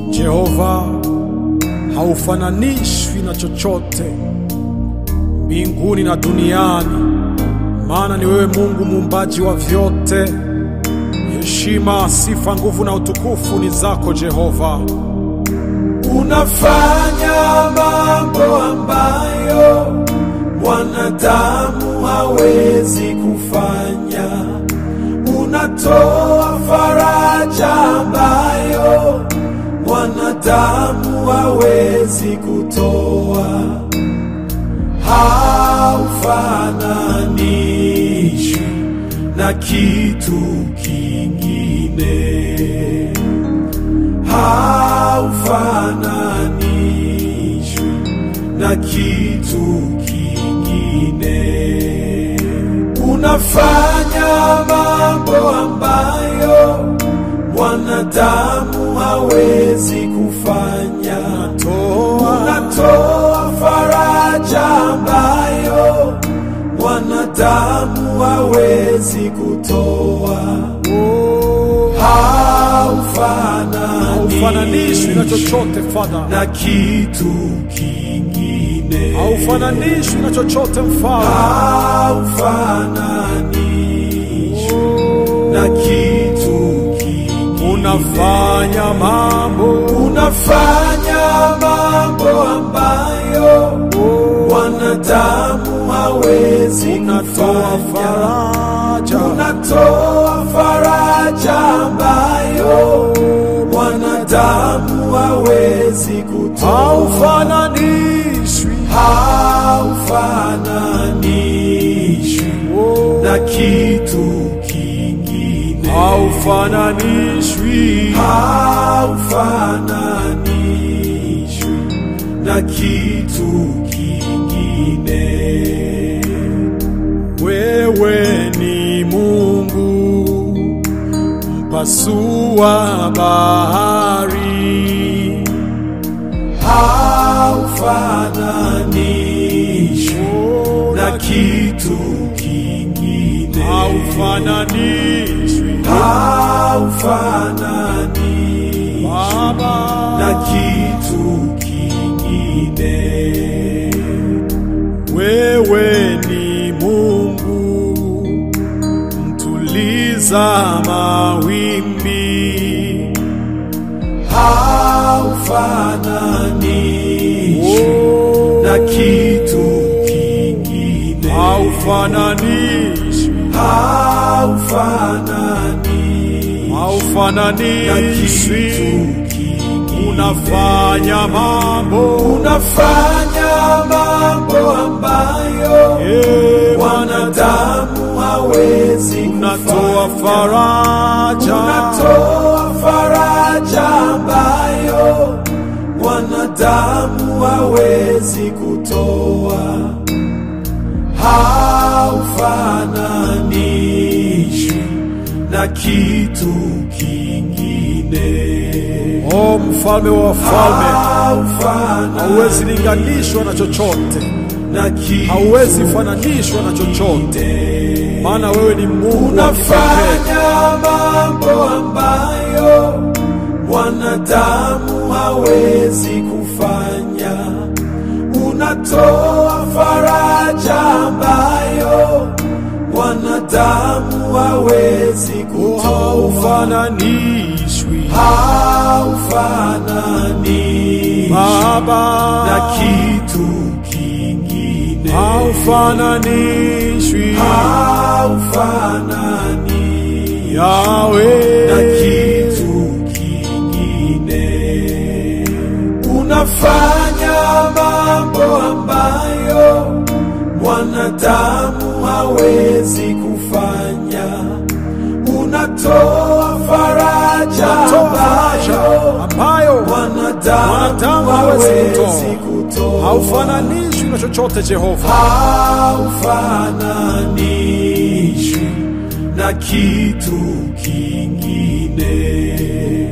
Jehova, haufananishwi na chochote mbinguni na duniani, maana ni wewe Mungu muumbaji wa vyote. Heshima, sifa, nguvu na utukufu ni zako Jehova. Unafanya mambo ambayo mwanadamu hawezi kufanya. Unatoa faraja ambayo mwanadamu hawezi kutoa. Haufananishwi na kitu kingine haufananishwi na kitu kingine. Unafanya mambo ambayo mwanadamu hawezi kufanya. Unatoa faraja ambayo mwanadamu hawezi kutoa. Haufananishwi na chochote Father, na kitu kingine haufananishwi na chochote Mfalme. haufananishwi na kitu kingine. Unafanya mambo Unafanya mambo ambayo wanadamu hawezi unatoa kufanya. faraja Unatoa faraja ambayo wanadamu hawezi kutoa. haufananishwi haufananishwi na kitu kingine, haufananishwi haufananishwi na kitu kingine. wewe ni Mungu mpasua bahari haufananishwi na kitu kingine, haufananishwi haufananishwi Baba na kitu kingine. wewe ni Mungu mtuliza mawimbi haufananishwi na kitu kingine, haufananishwi haufananishwi na haufananishwi kitu kingine. unafanya mambo Unafanya mambo ambayo Eh, wanadamu hawezi unatoa kufanya. faraja Unatoa faraja ambayo wanadamu hawezi kutoa. Haufananishwi na kitu kingine. o mfalme wa wafalme hauwezi Haufananishwi linganishwa na chochote na kitu hauwezi fananishwa na chochote maana wewe ni Mungu wa kipekee Unafanya mambo ambayo mwanadamu hawezi kufanya. Unatoa faraja ambayo mwanadamu hawezi kutoa. haufananishwi Haufananishwi Baba na kitu kingine. haufananishwi Haufananishwi na Yawe kitu kingine. Unafanya mambo ambayo mwanadamu hawezi kufanya. Unatoa faraja toa faraja ambayo ambayo mwanadamu Mwanadamu hawezi hawezi kutoa. kutoa. haufananishwi na chochote Jehova haufananishwi na kitu kingine,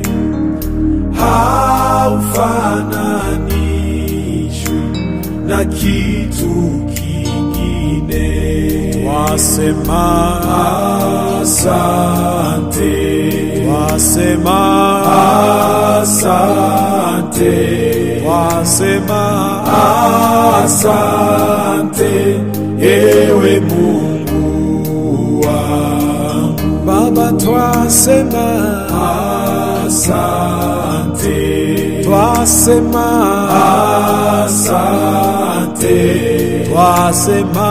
haufananishwi na kitu kingine. wasema Asante, wasema asante. twasema asante, ewe Mungu wangu. Baba, twasema Asante, twasema asante, twasema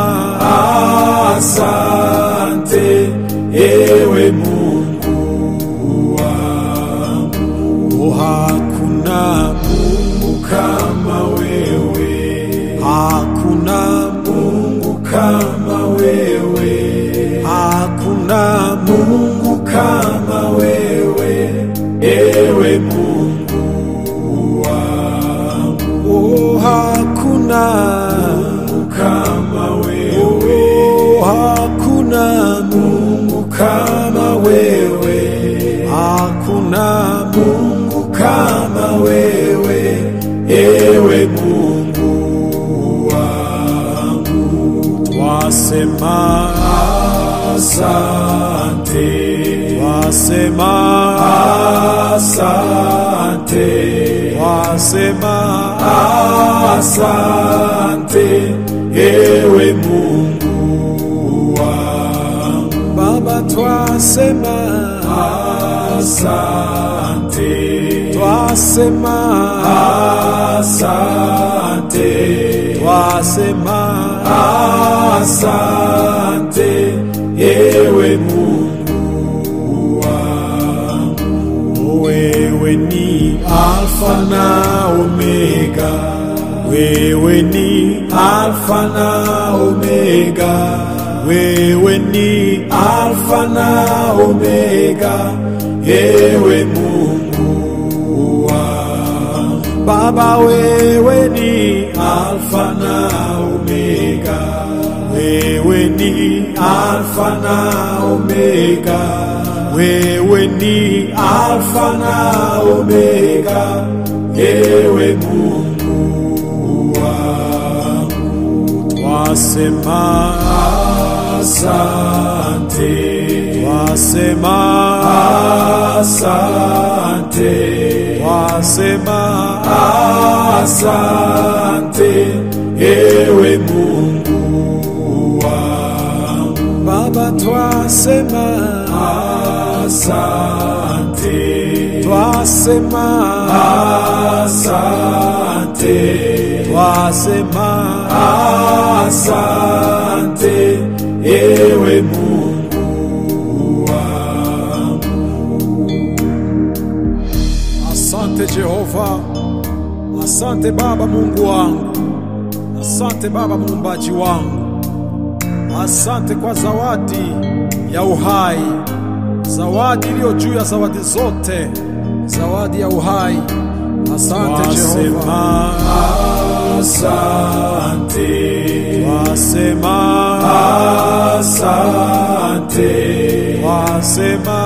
asante, ewe Mungu wangu. oh, hakuna Mungu kama wewe, hakuna Mungu kama wewe, hakuna Mungu kama wewe, ewe Mungu wangu. oh, hakuna Mungu kama wewe, oh, hakuna Mungu kama wewe, hakuna Mungu kama wewe, ewe Mungu wangu. twasema Asante, twasema asante, twasema asante, ewe Mungu wangu. Baba, twasema Asante, twasema asante, twasema asante, ewe Mungu wangu. wewe ni Alfa na Omega, wewe ni Alfa na Omega, wewe ni Alfa na Omega, ewe Mungu wangu. Baba, wewe ni Alfa na Omega, wewe ni Alfa na Omega, wewe ni Alfa na Omega, ewe Mungu wangu. twasema Asante, twasema asante, twasema asante, ewe Mungu wangu. Baba, twasema Asante, twasema asante, twasema asante, ewe Mungu wangu. Asante Jehova, asante Baba Mungu wangu, asante Baba muumbaji wangu, asante kwa zawadi ya uhai, zawadi iliyo juu ya zawadi zote, zawadi ya uhai. Asante Jehova, Asante, wasema, asante, wasema,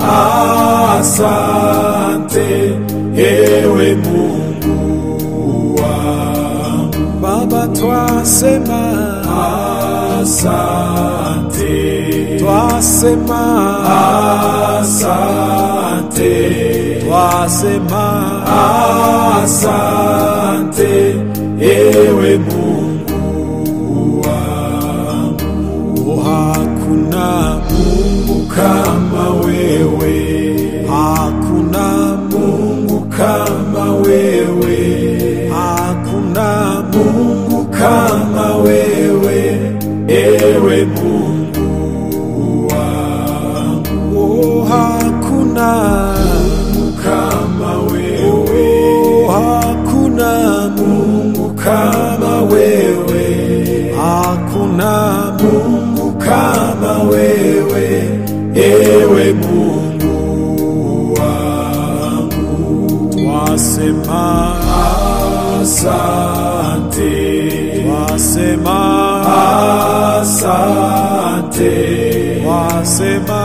asante, ewe Mungu wangu. Baba twasema, Asante, twasema, asante, twasema, asante, ewe Mungu wangu. oh, hakuna Mungu kama wewe, hakuna Mungu kama wewe, hakuna Mungu kama wewe, ewe Mungu wangu. oh, hakuna Mungu kama wewe, oh, hakuna Mungu kama wewe, hakuna Mungu kama wewe, ewe Mungu wangu. twasema, Asante, twasema, asante, twasema,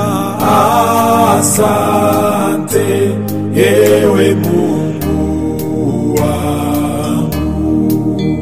asante, ewe Mungu wangu.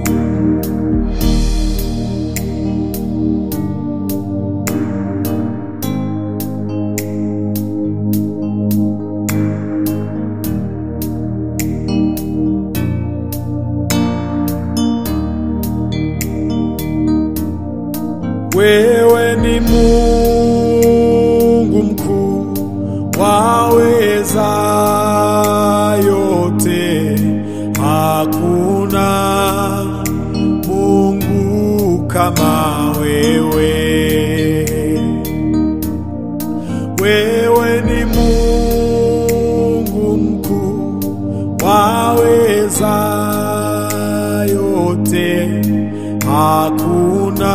yote, hakuna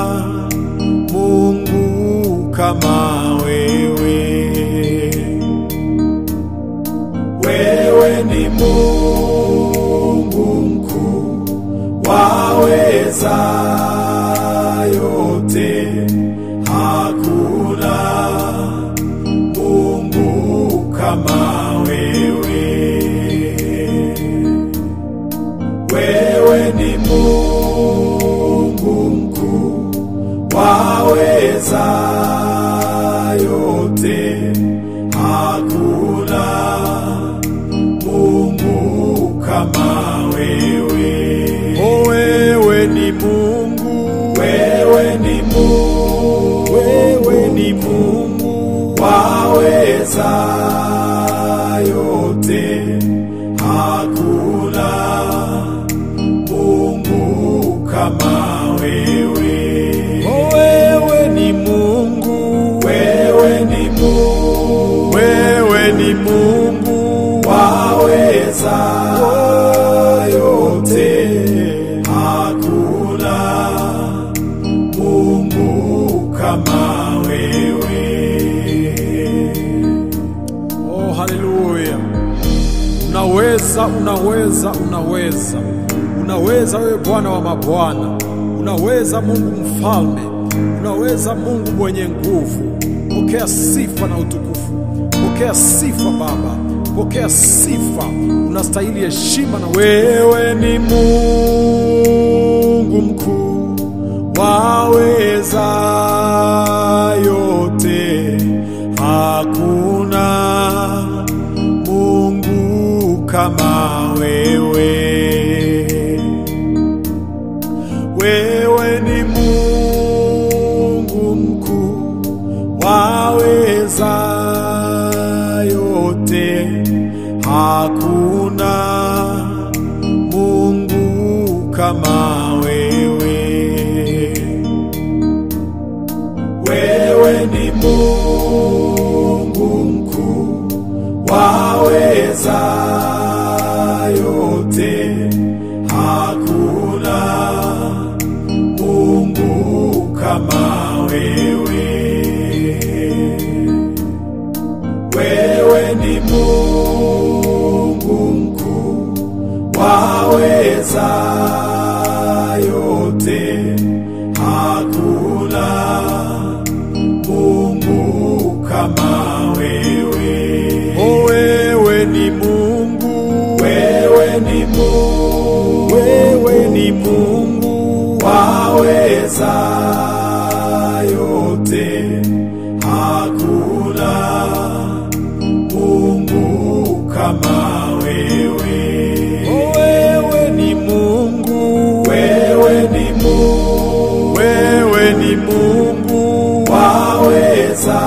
Mungu kama wewe. Wewe ni Mungu mkuu, waweza yote, hakuna Mungu kama wewe. Wewe ni Mungu mkuu, waweza yote, hakuna Mungu kama wewe. O wewe ni Mungu, Wewe ni Mungu, wewe ni Mungu, waweza yote, hakuna Mungu kama wewe. o wewe ni Mungu, Wewe ni Mungu, wewe ni Mungu, waweza yote, hakuna Mungu kama wewe. Oh, haleluya! Unaweza, unaweza, unaweza, unaweza wewe Bwana wa mabwana, unaweza Mungu mfalme, unaweza Mungu mwenye nguvu. Pokea sifa na utukufu, pokea sifa Baba, pokea sifa. Unastahili heshima na wewe ni Mungu mkuu, waweza yote, hakuna Mungu kama wewe. Wewe ni Mungu mkuu, waweza yote, hakuna Mungu kama wewe. Wewe ni Mungu mkuu, waweza yote, hakuna Mungu kama wewe. Wewe ni Mungu mkuu, waweza yote, hakuna Mungu kama wewe. O wewe ni Mungu, Wewe ni Mungu, wewe ni Mungu, waweza yote, hakuna Mungu kama wewe. O wewe ni Mungu, Wewe ni Mungu, wewe ni Mungu, waweza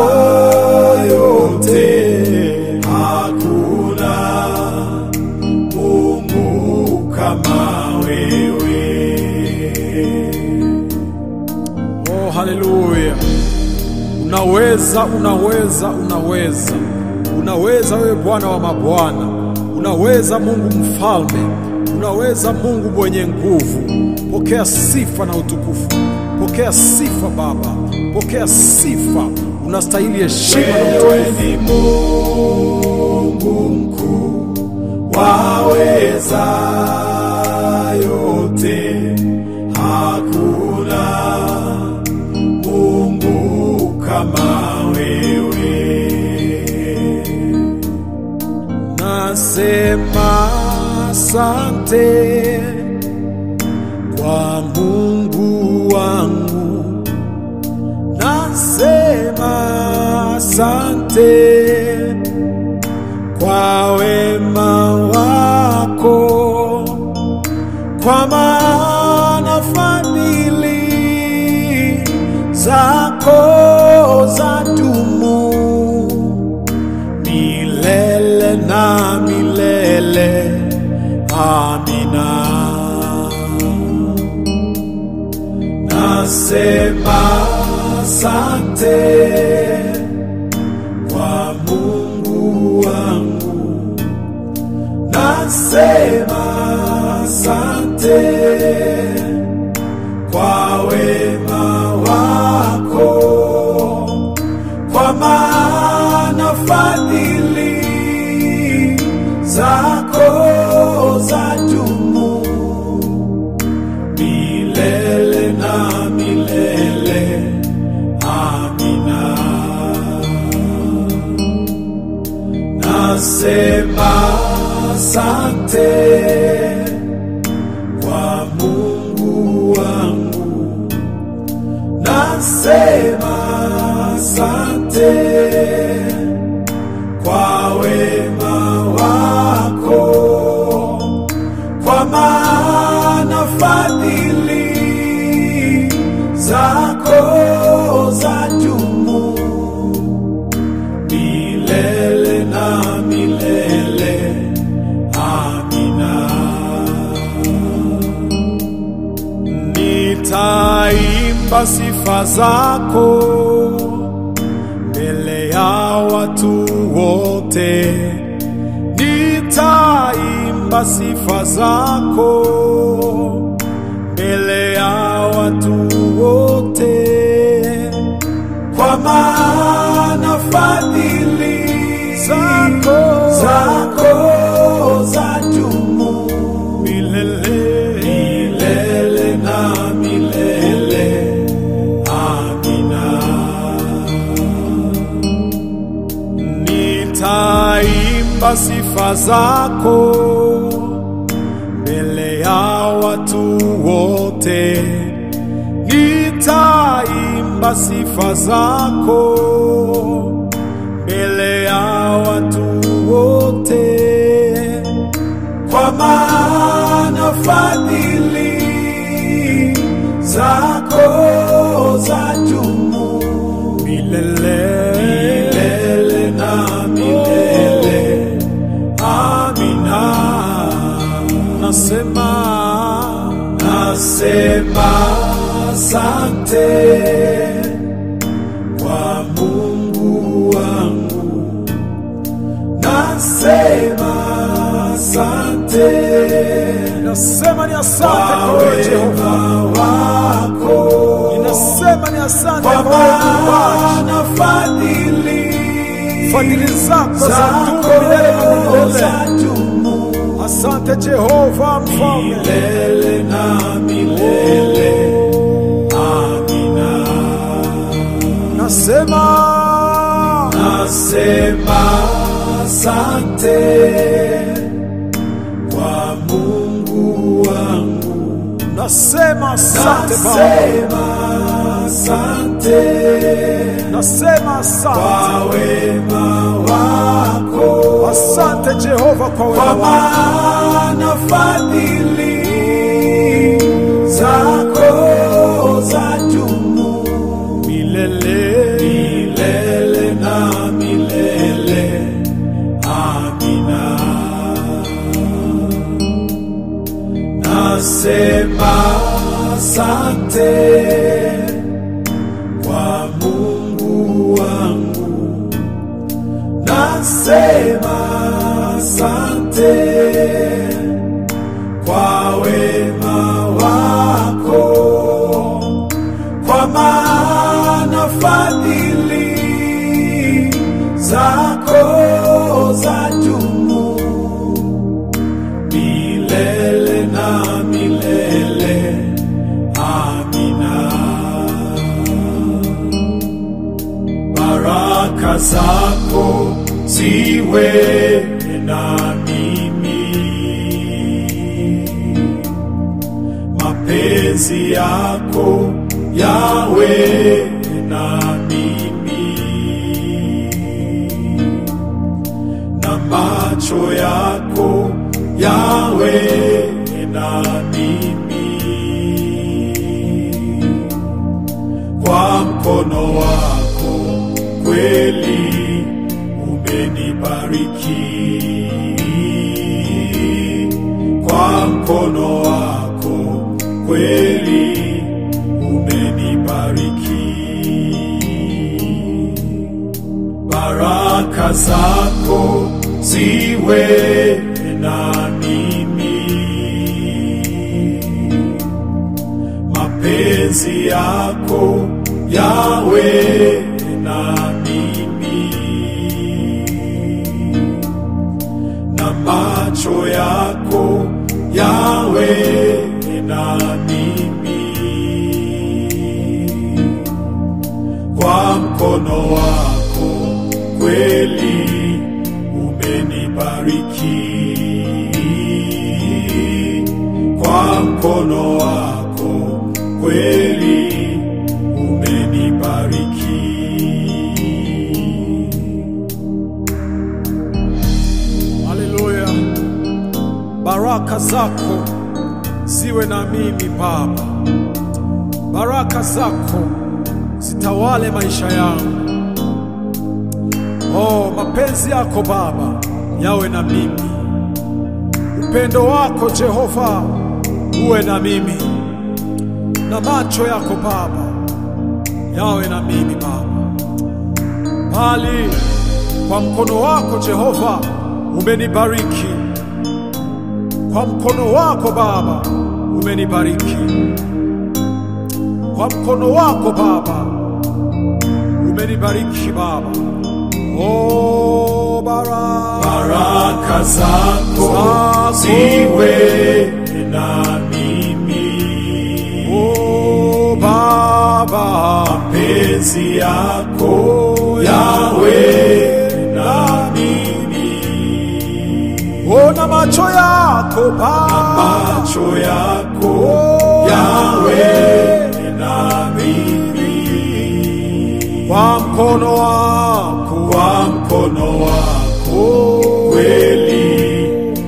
yote, hakuna Mungu kama wewe. Oh, haleluya! Unaweza, unaweza, unaweza, unaweza wewe Bwana wa mabwana, unaweza Mungu mfalme, unaweza Mungu mwenye nguvu. Pokea sifa na utukufu, pokea sifa Baba, pokea sifa. Unastahili heshima na utukufu. Wewe ni Mungu mkuu, waweza yote, hakuna Mungu kama wewe. Nasema asante kwa Mungu wangu, nasema asante kwa wema wako, kwa maana fadhili zako zadumu milele na milele. Amina. Nasema asante kwa Mungu wangu, nasema nasema asante kwa wema wako, kwa maana fadhili zako za dumu milele na milele. Amina. Nasema asante kwa Mungu wangu, nasema asante kwa wema wako, kwa maana fadhili zako za dumu milele na milele. Amina. Nitaimba sifa zako mbele ya watu wote, nitaimba sifa zako mbele ya watu wote, kwa maana fadhili zako zako za dumu milele milele na milele. Amina. Nitaimba sifa zako mbele ya watu wote, nitaimba sifa zako mbele ya watu wote, kwa maana fadhili zako za dumu milele milele na milele. Amina. Nasema nasema asante kwa Mungu wangu, nasema asante Nasema ni asante kwa kwa wewe Jehova, wema wako, ninasema ni asante kwa kwa wewe Muumbaji. maana fadhili Fadhili zako za dumu milele na zako milele. za dumu Asante Jehova Mfalme, milele na milele. Amina. nasema Nasema asante kwa Mungu wangu, nasema asante Baba, nasema asante nasema asante, kwa wema wako, asante Jehova kwa kwa wema wako. maana fadhili zako za dumu milele milele na milele. Amina. Nasema asante kwa Mungu wangu, nasema asante kwa wema wako, kwa maana fadhili zako za dumu milele na milele. Amina. Baraka zako ziwe na mimi, mapenzi yako yawe na mimi na macho yako yawe na mimi, kwa mkono wako kweli umenibariki, kwa mkono wako kweli umenibariki baraka zako ziwe nami mapenzi yako yawe na mimi na macho yako yawe na mimi kwa mkono wako kweli umenibariki kwa mkono wako kweli umenibariki Haleluya. Baraka zako ziwe na mimi Baba, baraka zako zitawale maisha yangu. Oh, mapenzi yako Baba yawe na mimi, upendo wako Jehova uwe na mimi, na macho yako Baba yawe na mimi Baba, bali kwa mkono wako Jehova umenibariki, kwa mkono wako Baba umenibariki, kwa mkono wako Baba umenibariki Baba. Oh, baraka baraka zako Zako. ziwe na mimi oh, Baba mapenzi yako yawe na mimi ona macho yako Baba macho yako Oh, yawe na mimi kwa mkono wako kwa mkono wako kweli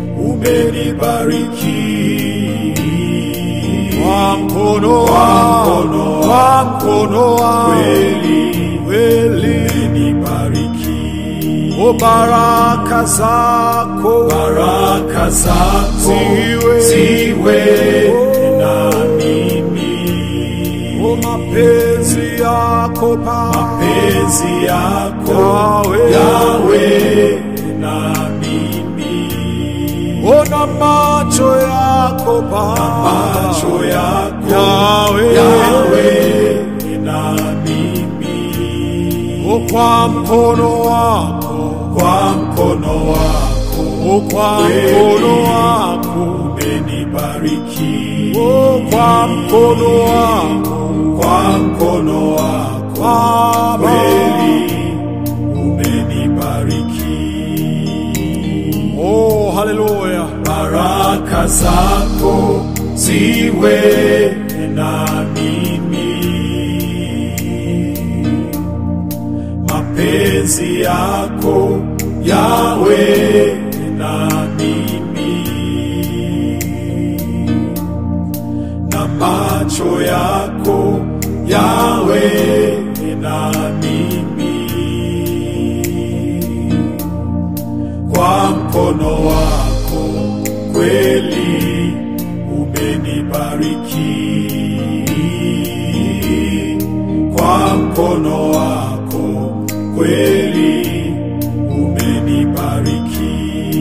umenibariki kwa mkono Kwa wako mkono kwa mkono wako kweli kweli umenibariki o baraka zako baraka zako Ziwe. ziwe na mimi o mapenzi yako Baba mapenzi yako Yawe. yawe na mimi ona macho yako Baba macho yako Yawe. yawe na mimi o kwa mkono wako kwa mkono wako o kwa mkono wako umenibariki o kwa mkono wako kwa mkono wako Baba kweli umenibariki oh haleluya baraka zako ziwe na mimi mapenzi yako yawe na mimi na macho yako yawe na mimi kwa mkono wako kweli umenibariki kwa mkono wako kweli umenibariki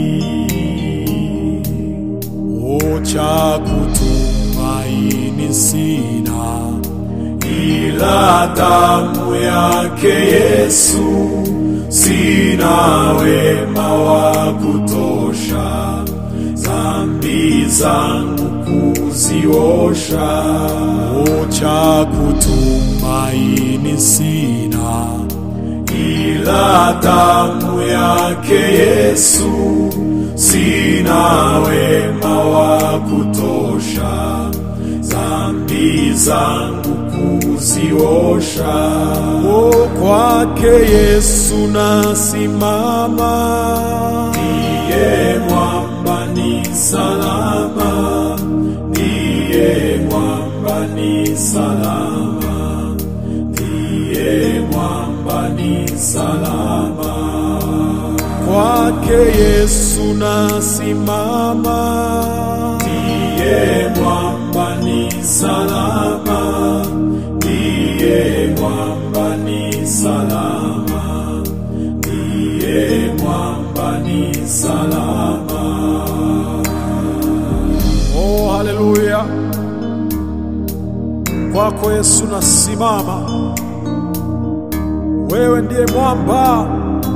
cha kutumaini sina ila damu yake Yesu, sina wema wa kutosha, dhambi zangu kuziosha. cha kutumaini sina ila damu yake Yesu, sina wema wa kutosha, dhambi zangu kuziosha. o kwake Yesu nasimama Ndiye mwamba ni salama, ndiye mwamba ni salama, ndiye mwamba ni salama. kwake Yesu nasimama Ndiye mwamba ni salama, ndiye mwamba ni salama, ndiye mwamba ni salama. oh haleluya kwako Yesu nasimama, wewe ndiye mwamba,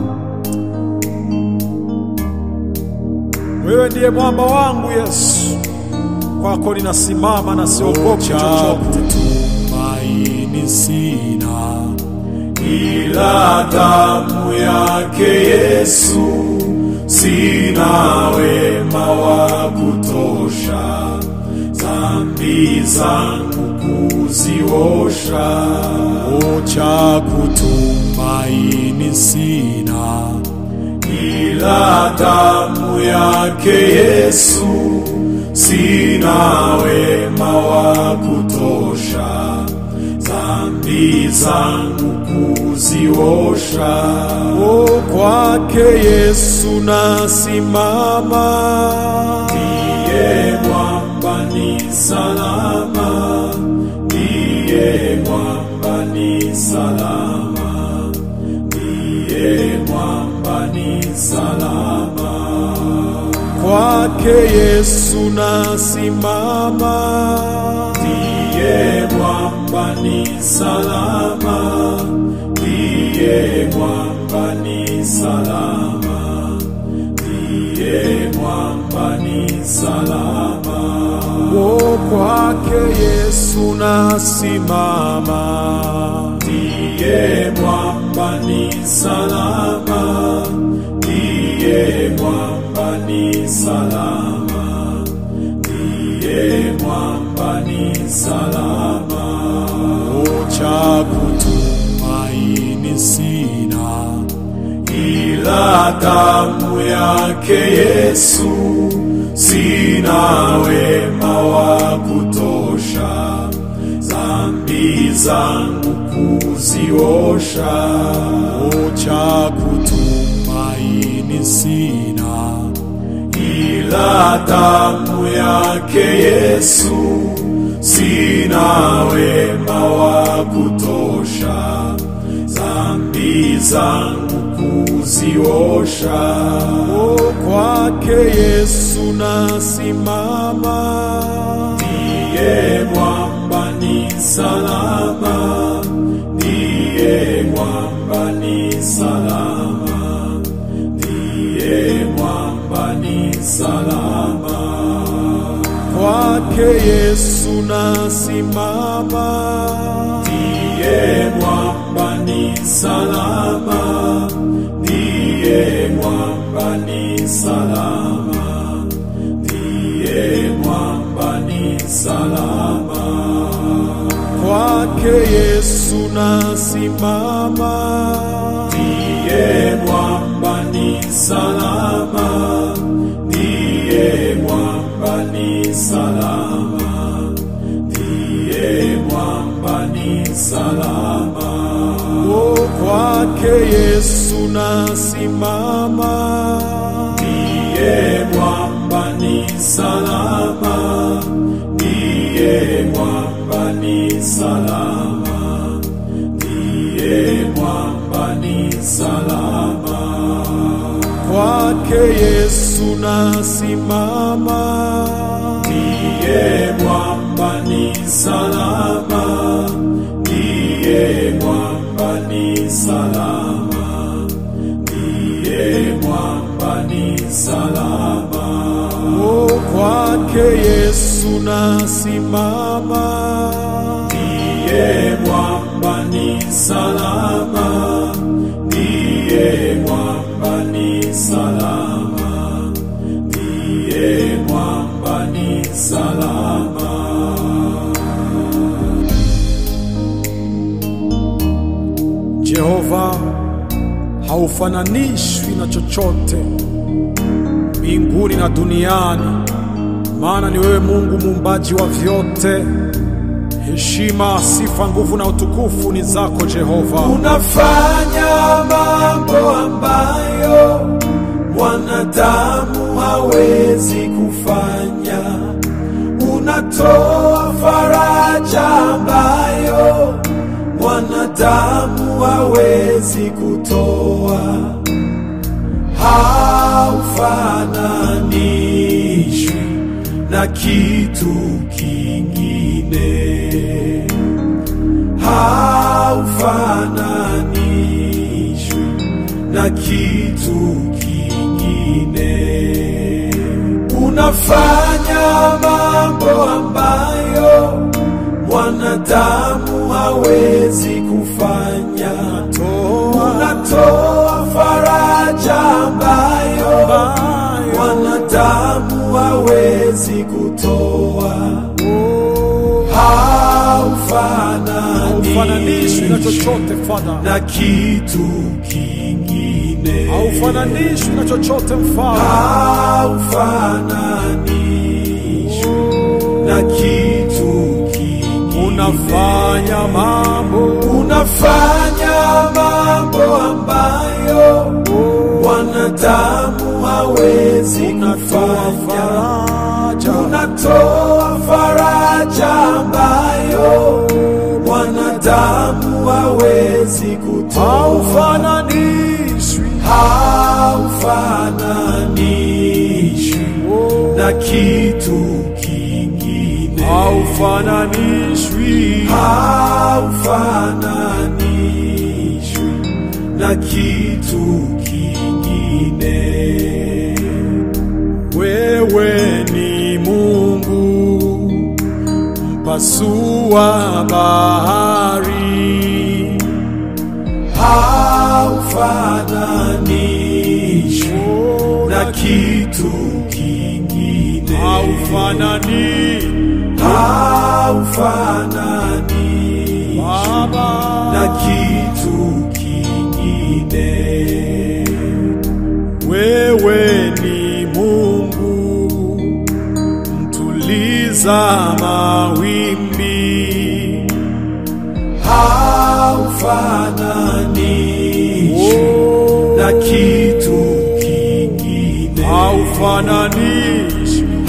wewe ndiye mwamba wangu Yesu, kwako ninasimama na siogopi chochote. tumaini sina ila damu yake Yesu, sina wema wa kutosha dhambi zangu kuziosha. O, cha kutumaini sina ila damu yake Yesu, sina wema wa kutosha dhambi zangu kuziosha. O, kwake Yesu nasimama, Ndiye mwamba ni salama, ndiye mwamba ni salama, ndiye mwamba ni salama. kwake Yesu nasimama, Ndiye mwamba ni salama, ndiye mwamba ni salama, ndiye mwamba ni salama. o, kwake Yesu nasimama, Ndiye mwamba ni salama, ndiye mwamba ni salama, ndiye mwamba ni salama. Cha kutumaini sina ila damu yake Yesu, sina wema wa kutosha dhambi zangu kuziosha. O, cha kutumaini sina ila damu yake Yesu, sina wema wa kutosha dhambi zangu kuziosha. o, kwake Yesu nasimama, Ndiye mwamba ni salama, ndiye mwamba ni salama, ndiye mwamba ni salama. kwake Yesu nasimama, Ndiye mwamba ni salama, ndiye mwamba ni salama, ndiye mwamba ni salama. kwake Yesu nasimama, Ndiye mwamba ni salama, ndiye mwamba ni salama, ndiye mwamba ni salama. o, kwake Yesu nasimama, Ndiye mwamba ni salama, ndiye mwamba ni salama, ndiye mwamba ni salama. kwake Yesu nasimama, Ndiye mwamba ni salama, ndiye mwamba ni salama, ndiye mwamba ni salama. o, kwake Yesu nasimama, Ndiye mwamba ni salama, ndiye mwamba ni salama, ndiye mwamba ni salama. Jehova haufananishwi na chochote mbinguni na duniani, maana ni wewe Mungu muumbaji wa vyote. Heshima, sifa, nguvu na utukufu ni zako Jehova. Unafanya mambo ambayo mwanadamu hawezi kufanya. Unatoa faraja ambayo mwanadamu hawezi kutoa. Haufananishwi na kitu kingine. haufananishwi na kitu kingine. Unafanya mambo ambayo mwanadamu hawezi kufanya. Unatoa faraja ambayo mwanadamu hawezi kutoa. haufananishwi na Haufananishwi chochote Father, na kitu kingine. haufananishwi na chochote Mfalme. haufananishwi na kitu kingine. Unafanya mambo unafanya mambo ambayo wanadamu hawezi kufanya. faraja, Unatoa faraja ambayo wanadamu hawezi kutoa. haufananishwi haufananishwi na kitu kingine. haufananishwi haufananishwi na kitu kingine. wewe ni Mungu mpasua bahari Haufananishwi na kitu kingine. haufanani Haufananishwi Baba na kitu kingine. wewe ni Mungu mtuliza mawimbi haufananishwi na kitu kingine. haufananishwi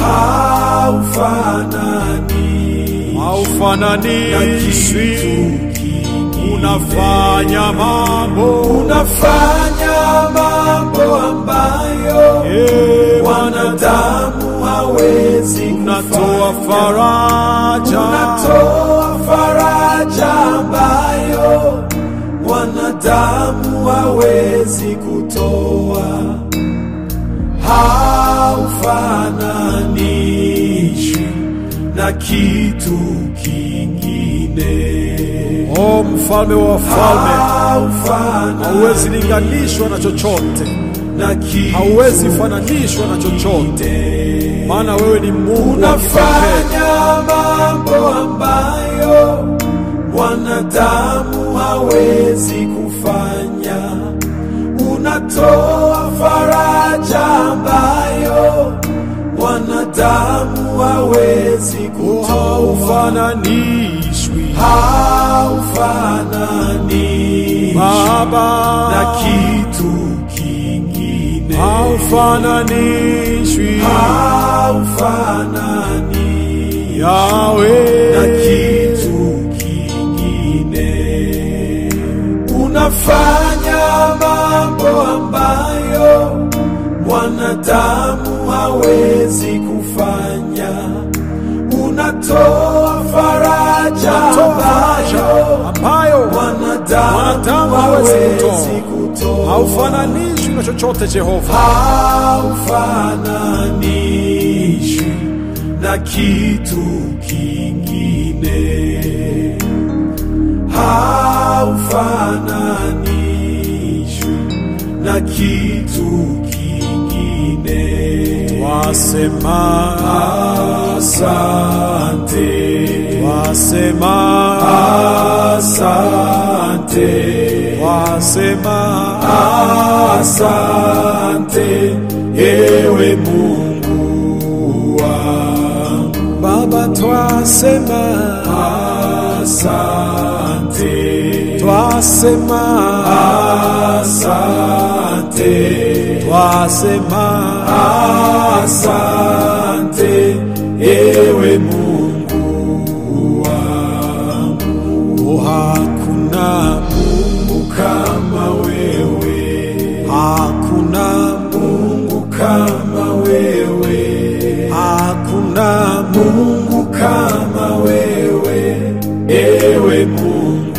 haufananishwi na haufananishwi kitu kingine. unafanya mambo unafanya mambo ambayo Eh, wanadamu hawezi unatoa kufanya. faraja unatoa faraja ambayo wanadamu hawezi kutoa. Haufananishwi na kitu kingine. o mfalme wa wafalme hauwezi Haufananishwi linganishwa na chochote na kitu hauwezi fananishwa na chochote maana wewe ni Mungu wa kipekee unafanya mambo ambayo wanadamu hawezi kufanya. Unatoa faraja ambayo wanadamu hawezi kutoa. haufananishwi Haufananishwi Baba na kitu kingine. haufananishwi Haufananishwi Yawe na kitu kingine. Unafanya mambo ambayo mwanadamu hawezi kufanya. Unatoa faraja Toa faraja ambayo ambayo mwanadamu Mwanadamu hawezi hawezi kutoa. haufananishwi na chochote Jehova haufananishwi na kitu kingine. Haufananishwi na kitu kingine. wasema Asante, wasema asante, wasema asante, ewe Mungu wangu. Baba twasema Asante, twasema asante, twasema asante, ewe Mungu wangu. oh, hakuna Mungu kama wewe, hakuna Mungu kama wewe, hakuna Mungu kama wewe, ewe Mungu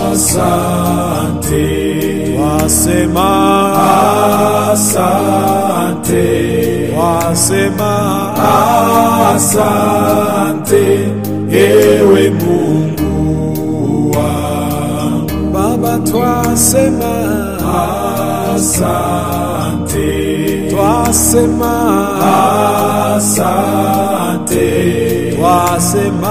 asante, wasema asante, wasema asante, ewe Mungu wangu. Baba, twasema Asante, twasema asante, twasema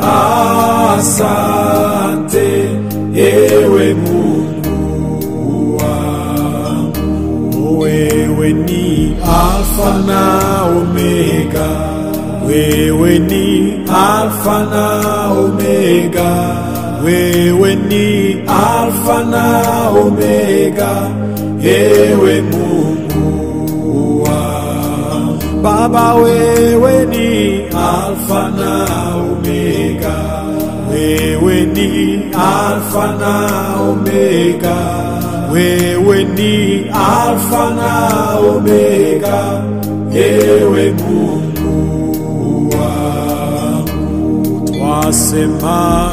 asante, ewe Mungu wangu. wewe ni Alfa na Omega, wewe ni Alfa na Omega, wewe ni Alfa na Omega, ewe Mungu wangu. Baba, wewe ni Alfa na Omega, wewe ni Alfa na Omega, wewe ni Alfa na Omega, ewe Mungu wangu. twasema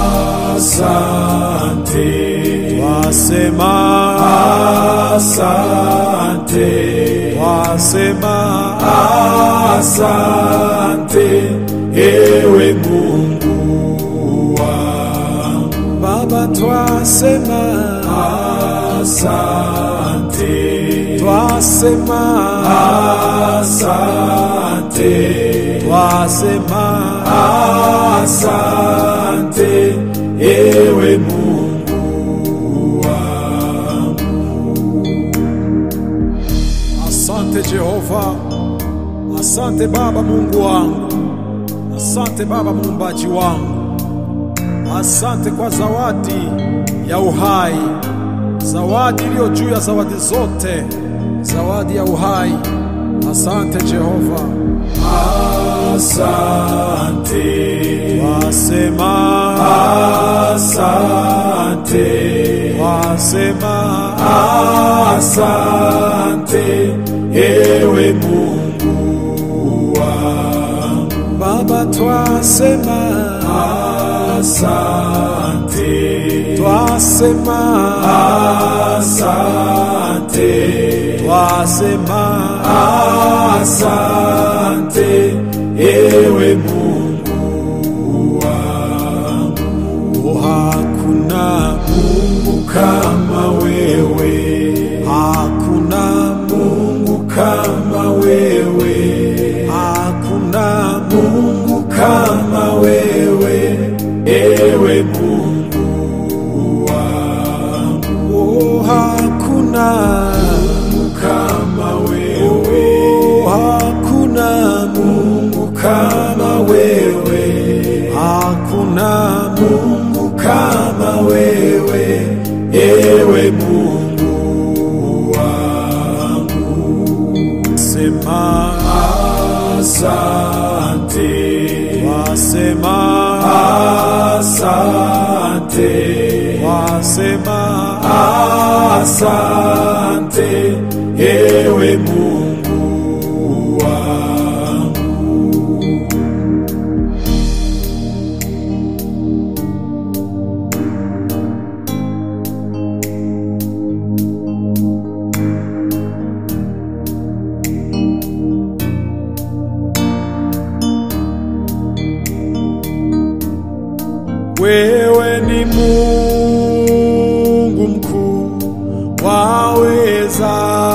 Asante, twasema asante, twasema asante, ewe Mungu wangu. Baba, twasema Asante, twasema asante, twasema asante, ewe Mungu wangu. Asante Jehova, asante Baba Mungu wangu, asante Baba muumbaji wangu, asante kwa zawadi ya uhai, zawadi iliyo juu ya zawadi zote, zawadi ya uhai. Asante Jehova, Asante, wasema asante, wasema asante, ewe Mungu wangu. Baba, twasema Asante, twasema asante, twasema asante, ewe Mungu wangu. Oh, hakuna Mungu kama wewe, hakuna Mungu kama wewe, hakuna Mungu kama wewe, ewe Mungu wangu. oh, hakuna Mungu kama wewe, oh, hakuna Mungu kama wewe, hakuna Mungu kama wewe, ewe Mungu wangu. sema Asante, wasema asante, wasema asante, ewe Mungu wangu. wewe ni Mungu mkuu waweza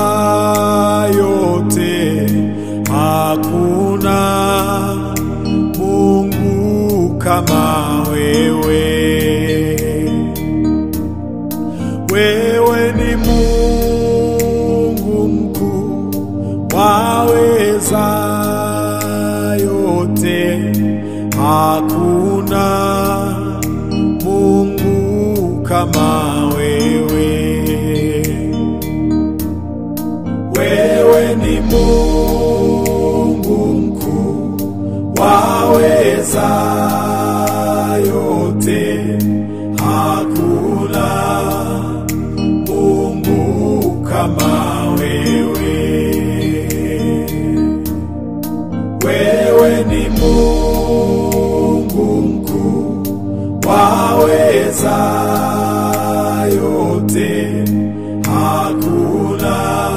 yote, hakuna Mungu kama wewe. Wewe ni Mungu mkuu waweza yote, hakuna Mungu kama wewe. Wewe ni Mungu mkuu, waweza yote, hakuna Mungu kama wewe. Wewe ni Mungu mkuu, waweza waweza yote, hakuna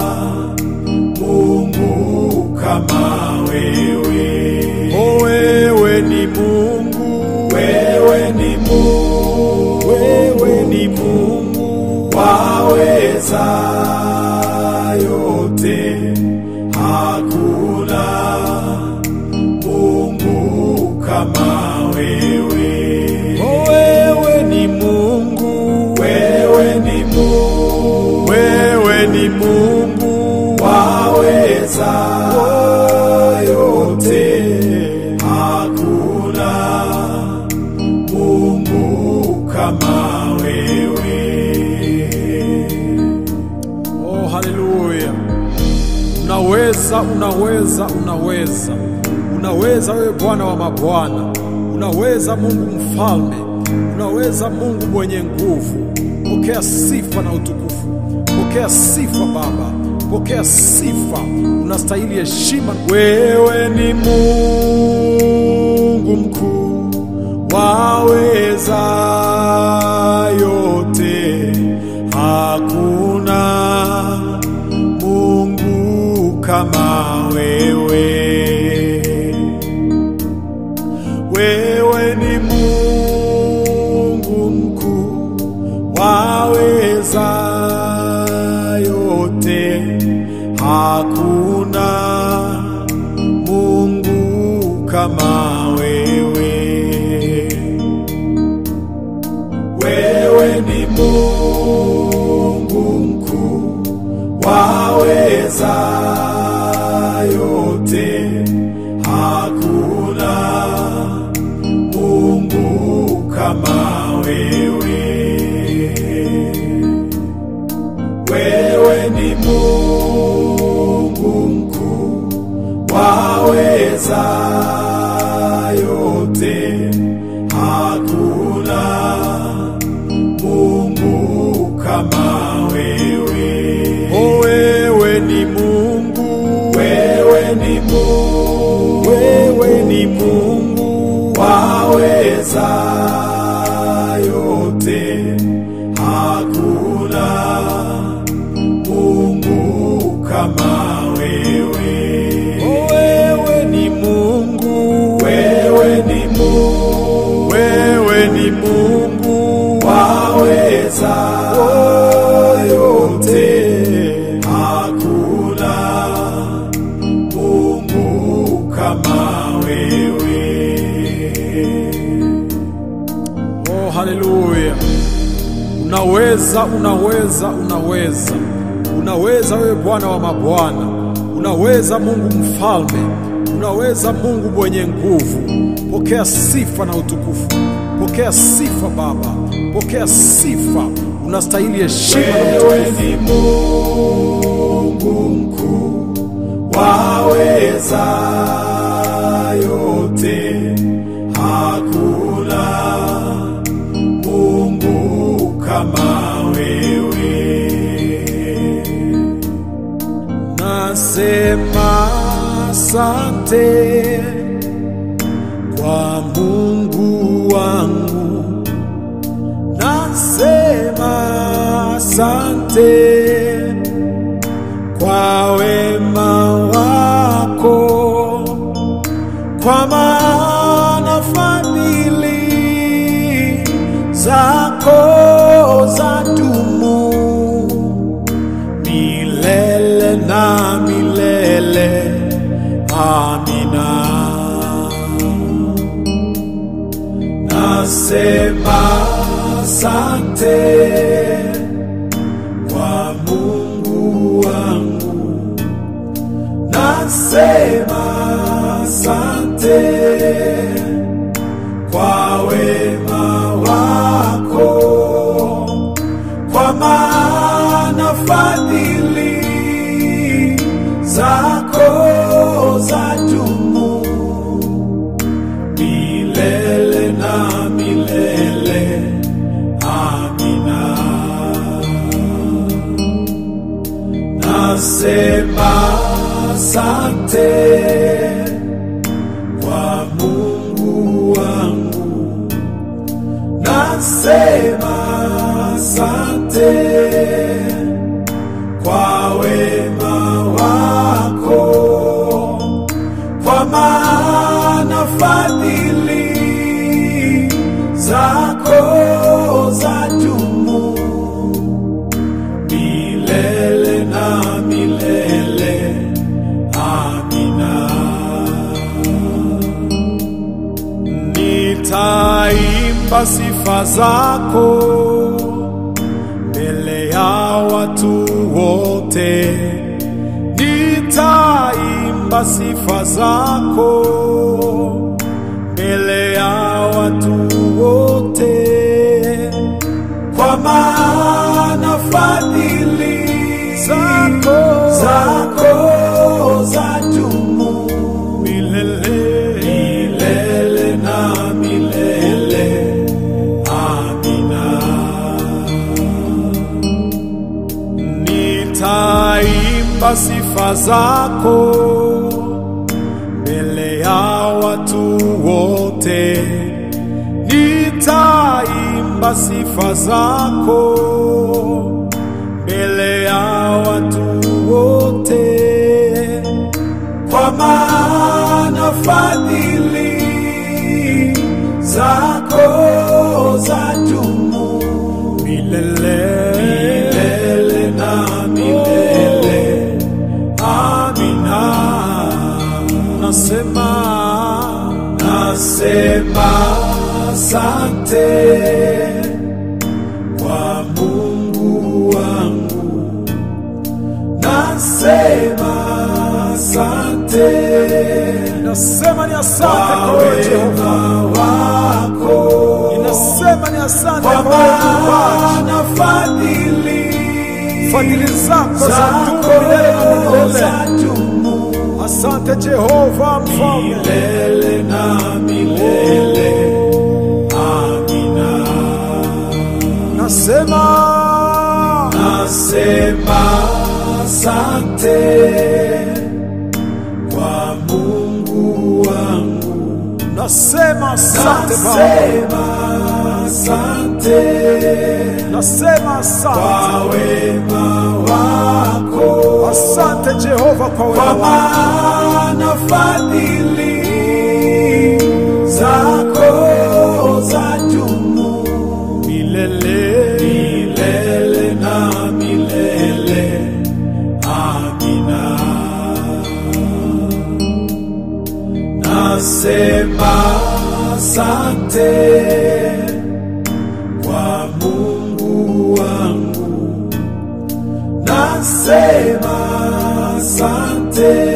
Mungu kama wewe. O wewe ni Mungu, Wewe ni Mungu, wewe ni Mungu, waweza yote, hakuna Mungu kama wewe. o wewe ni Mungu, Wewe ni Mungu, wewe ni Mungu, waweza yote, hakuna Mungu kama wewe. Oh, haleluya! Unaweza, unaweza, unaweza, unaweza wewe Bwana wa mabwana, unaweza Mungu mfalme, unaweza Mungu mwenye nguvu. Pokea sifa na utukufu, pokea sifa Baba, pokea sifa. Unastahili heshima. Wewe ni Mungu mkuu, waweza yote, hakuna Mungu kama wewe. Wewe ni Mungu mkuu, waweza yote, hakuna Mungu kama wewe. Wewe ni Mungu mkuu, waweza yote, hakuna Mungu kama wewe. Wewe ni Mungu mkuu, waweza yote, hakuna Mungu kama wewe. O wewe ni Mungu, Wewe ni Mungu, wewe ni Mungu, waweza yote, hakuna Mungu kama wewe. o wewe ni Mungu, Wewe ni Mungu, wewe ni Mungu, waweza yote, hakuna Mungu kama wewe. Oh, haleluya! Unaweza, unaweza, unaweza, unaweza wewe Bwana wa mabwana, unaweza Mungu mfalme, unaweza Mungu mwenye nguvu. Pokea sifa na utukufu, pokea sifa Baba, pokea sifa. Unastahili heshima na Wewe utukufu. ni Mungu mkuu, waweza yote, hakuna Mungu kama wewe. Nasema asante kwa Mungu wangu, nasema asante kwa wema wako, kwa maana fadhili zako zadumu milele na milele. Amina. Nasema asante kwa Mungu wangu, nasema asante kwa wema wako, kwa maana fadhili zako zadumu milele na milele. Amina. Nasema asante kwa Mungu wangu, nasema asante kwa wema wako, kwa maana fadhili zako za dumu milele na milele. Amina. Nitaimba sifa zako mbele ya watu wote, nitaimba sifa zako mbele ya watu wote, kwa maana fadhili zako zako za dumu milele milele na milele. Amina. Nitaimba sifa zako mbele ya watu wote, nitaimba sifa zako mbele ya watu wote, kwa maana fadhili zako za dumu milele milele na milele. Amina. nasema Nasema asante kwa Mungu wangu, nasema asante nasema ni asante kwa kwa wewe Jehova, wema wako, ninasema ni asante kwa kwa wewe Muumbaji. maana fadhili fadhili zako za dumu zako milele na milele. za dumu Asante Jehova mfalme, milele na milele. Amina. nasema Nasema asante kwa Mungu wangu, nasema asante Baba, nasema asante nasema kwa asante, wema wako, asante Jehova kwa kwa wema wako, maana fadhili zako za dumu milele milele na milele. Amina. Nasema asante kwa Mungu wangu, nasema asante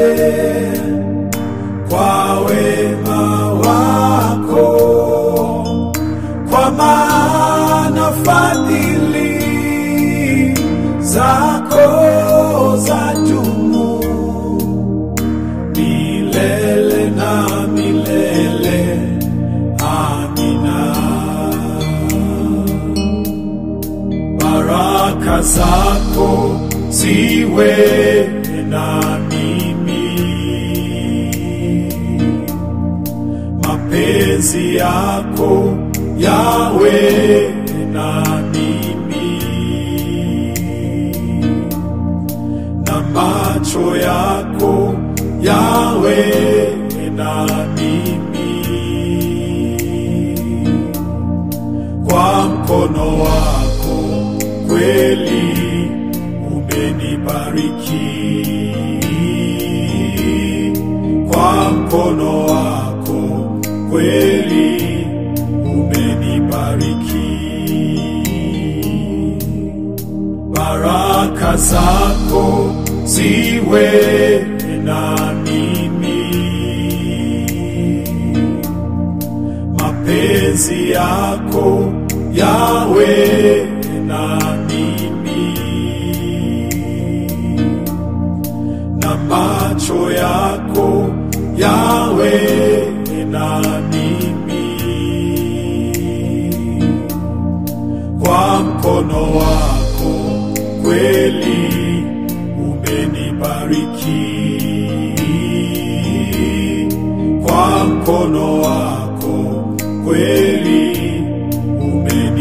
kwa wema wako, kwa maana fadhili zako za dumu milele na milele. Amina. Baraka zako ziwe na mimi, mapenzi yako yawe na mimi, na macho yako yawe na mimi, kwa mkono wako kweli umenibariki, kwa mkono wako kweli umenibariki, baraka zako ziwe na mimi, mapenzi yako yawe na mimi, na macho yako yawe na mimi, kwa mkono wako kweli umenibariki, kwa mkono wako kweli umenibariki.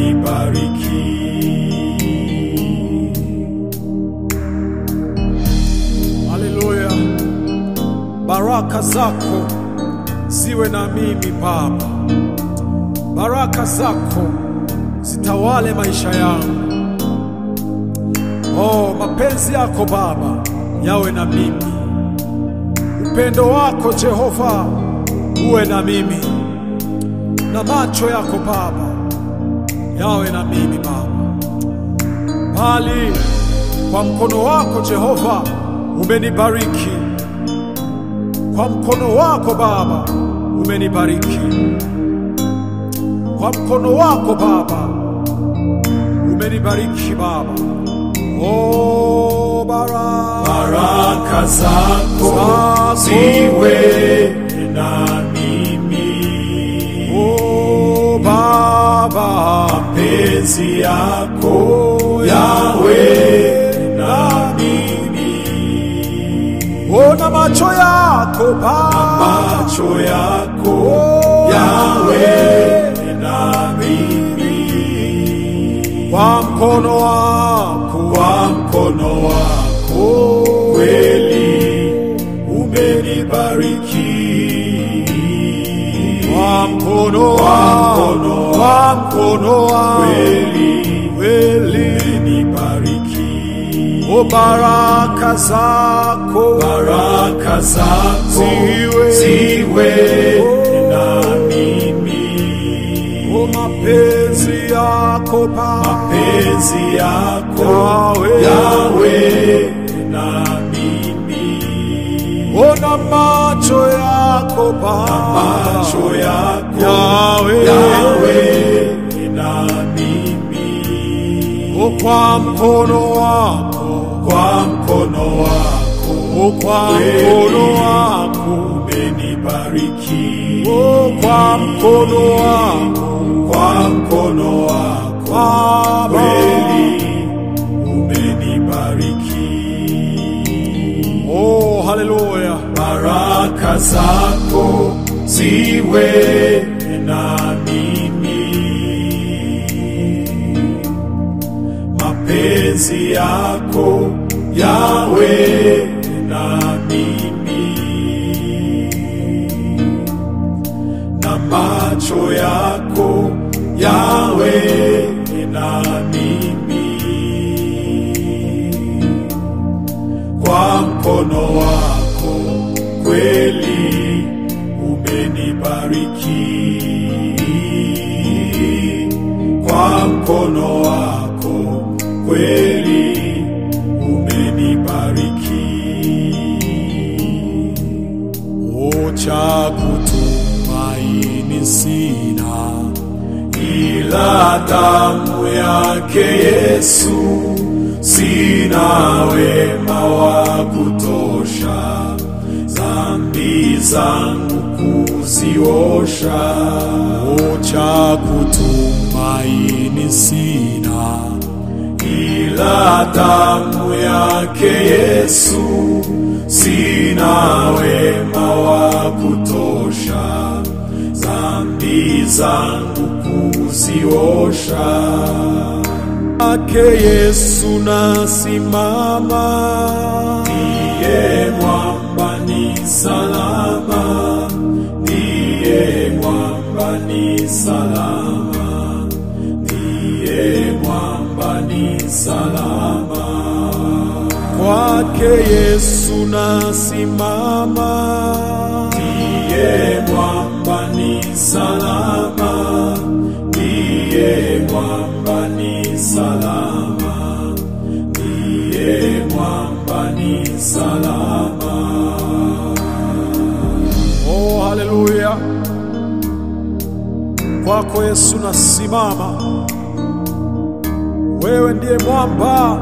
baraka zako ziwe na mimi Baba, baraka zako zitawale maisha yangu. Oh, mapenzi yako Baba yawe na mimi, upendo wako Jehova uwe na mimi, na macho yako Baba yawe na mimi Baba, bali kwa mkono wako Jehova umenibariki, kwa mkono wako Baba umenibariki, kwa mkono wako Baba umenibariki Baba. Oh, baraka baraka zako Zako. ziwe na mimi, Oh, Baba mapenzi yako yawe na mimi, ona macho yako Baba macho yako Oh, yawe na mimi, kwa mkono wako kwa mkono wako Oh, kweli umenibariki kwa mkono Kwa wako mkono kwa mkono wako kweli kweli umenibariki o baraka zako baraka zako Ziwe. ziwe na mimi o mapenzi yako Baba mapenzi yako Yawe. yawe na mimi ona macho yako Baba macho yako Yawe. yawe na mimi o kwa mkono wako kwa mkono wako o kwa mkono wako umenibariki o kwa mkono wako kwa mkono wako Baba kweli umenibariki oh haleluya baraka zako ziwe na mimi mapenzi yako yawe na mimi na macho yako yawe na mimi kwa mkono wako kweli umenibariki kwa mkono wako kweli umenibariki o cha kutumaini sina ila damu yake Yesu, sina wema wa kutosha, dhambi zangu kuziosha. o cha kutumaini sina Ila damu yake Yesu, sina wema wa kutosha, dhambi zangu kuziosha. ake Yesu nasimama Ndiye mwamba ni salama, ndiye mwamba ni salama, ndiye mwamba ni salama. kwake Yesu nasimama Ndiye mwamba ni salama, ndiye mwamba ni salama, ndiye mwamba ni salama. oh haleluya kwako Yesu nasimama wewe ndiye mwamba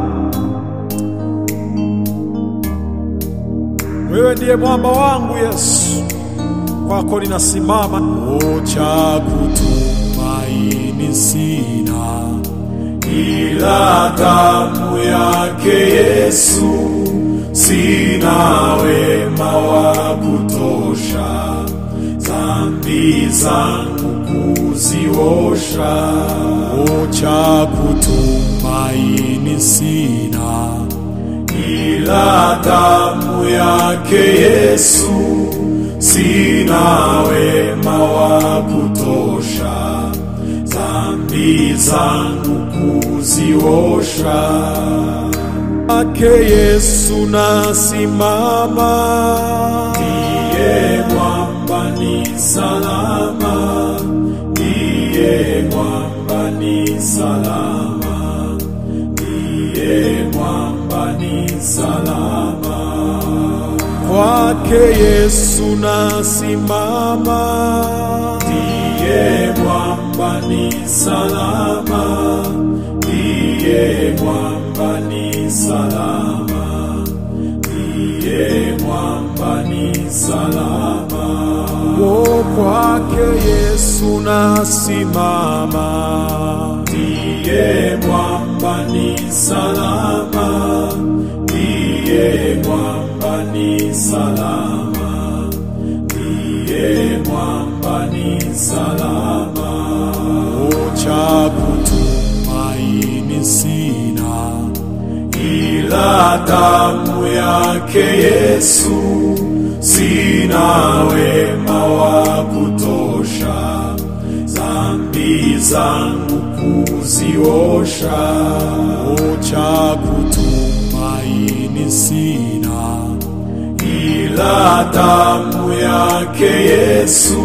wewe ndiye mwamba wangu Yesu kwako ninasimama o cha kutumaini sina ila damu yake Yesu, sina wema wa kutosha, dhambi zangu kuziosha. o cha kutumaini sina ila damu yake Yesu, sina wema wa kutosha dhambi zangu kuziosha. Ake Yesu nasimama, Ndiye mwamba ni salama, ndiye mwamba ni salama, ndiye mwamba ni salama. kwake Yesu nasimama, Ndiye mwamba ni salama, ndiye mwamba ni salama, ndiye mwamba ni salama. o kwake Yesu nasimama, Ndiye mwamba ni salama, ndiye mwamba ni salama, ndiye mwamba ni salama. o cha kutumaini sina, ila damu yake Yesu, sina wema wa kutosha dhambi zangu kuziosha. o cha kutumaini sina, ila damu yake Yesu,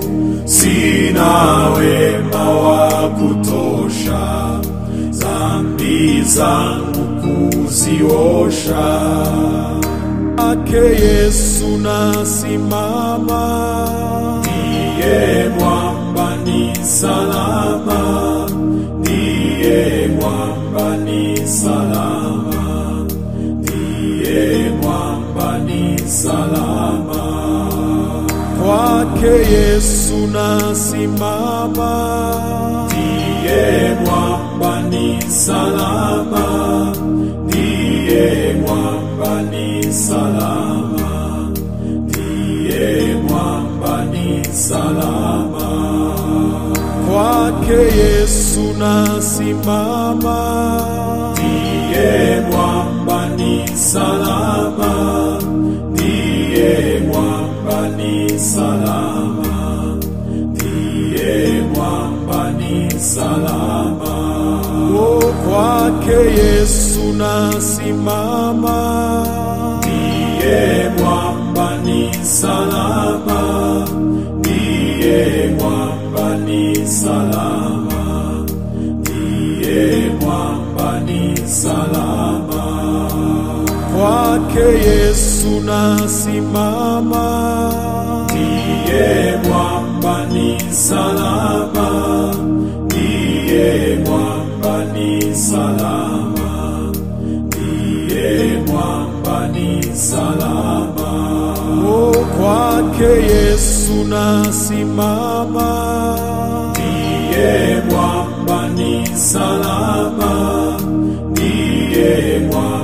sina wema wa kutosha dhambi zangu kuziosha. ake Yesu nasimama, Ndiye mwamba ni salama, ndiye mwamba ni salama, ndiye mwamba ni salama. kwake Yesu nasimama, Ndiye mwamba ni salama, ndiye mwamba ni salama, ndiye mwamba ni salama. kwake Yesu nasimama, Ndiye mwamba ni salama, ndiye mwamba ni salama, ndiye mwamba ni salama. o kwake Yesu nasimama, Ndiye mwamba ni salama, ndiye mwamba ni salama, ndiye mwamba ni salama. kwake Yesu nasimama, Ndiye mwamba ni salama, ndiye mwamba ni salama, ndiye mwamba ni salama. o kwake Yesu nasimama, Ndiye mwamba ni salama, ndiye mwamba